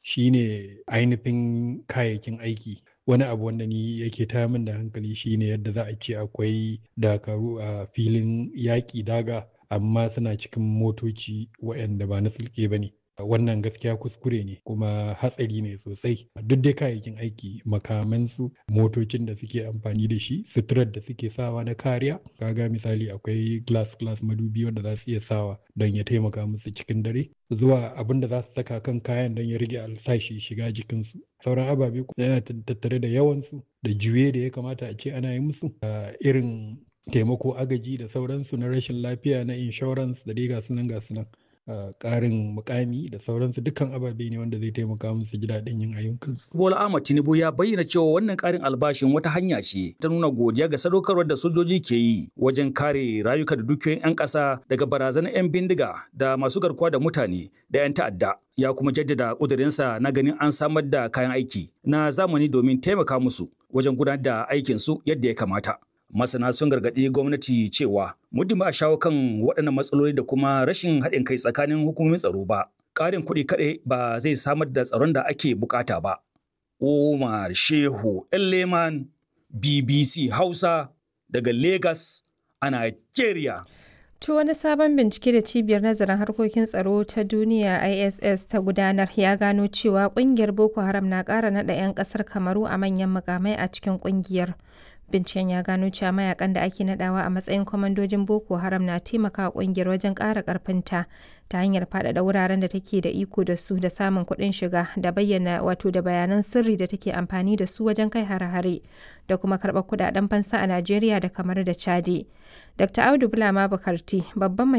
shine ainihin kayayyakin aiki wani abu wanda ni yake taya min da hankali shine yadda za a ce akwai dakaru a filin yaƙi daga amma suna cikin motoci waɗanda ba na sulke ba ne wannan gaskiya kuskure ne kuma hatsari ne sosai duk dai kayayyakin aiki makamansu motocin da suke amfani da shi suturar da suke sawa na kariya kaga misali akwai glass glass madubi wanda za su iya sawa don ya taimaka musu cikin dare zuwa abin da za su saka kan kayan don ya rage alsashi shiga jikinsu sauran ababe yana tattare da yawansu da juye da ya kamata a ce ana yi musu irin taimako agaji da sauransu na rashin lafiya na insurance da dai gasu nan gasu nan ƙarin mukami da sauransu dukkan ababe ne wanda zai taimaka musu ji daɗin yin ayyukansu. Bola Ahmad Tinubu ya bayyana cewa wannan ƙarin albashin wata hanya ce ta nuna godiya ga sadaukarwar da sojoji ke yi wajen kare rayuka da dukiyoyin 'yan ƙasa daga barazanar 'yan bindiga da masu garkuwa da mutane da 'yan ta'adda. Ya kuma jaddada ƙudurinsa na ganin an samar da kayan aiki na zamani domin taimaka musu wajen gudanar da aikinsu yadda ya kamata. masana sun gargaɗi gwamnati cewa muddin ba a shawo kan waɗannan matsaloli da kuma rashin haɗin kai tsakanin hukumomin tsaro ba ƙarin kuɗi kaɗai ba zai samar da tsaron da ake bukata ba Umar Shehu Leman BBC Hausa daga Lagos a Nigeria. To wani sabon bincike da cibiyar nazarin harkokin tsaro ta duniya ISS ta gudanar ya gano cewa kungiyar Boko Haram na ƙara naɗa 'yan ƙasar Kamaru a manyan mukamai a cikin kungiyar. Binciken ya gano cewa mayakan da ake nadawa a matsayin kwamandojin Boko Haram na taimaka kungiyar wajen ƙara ƙarfinta ta hanyar faɗaɗa wuraren da take da iko da su da samun kuɗin shiga da bayyana wato da bayanan sirri da take amfani da su wajen kai hare-hare da kuma karɓar kuɗaɗen fansa a Najeriya da kamar da Chadi. Dr. Audu Bulama Bukarti babban mai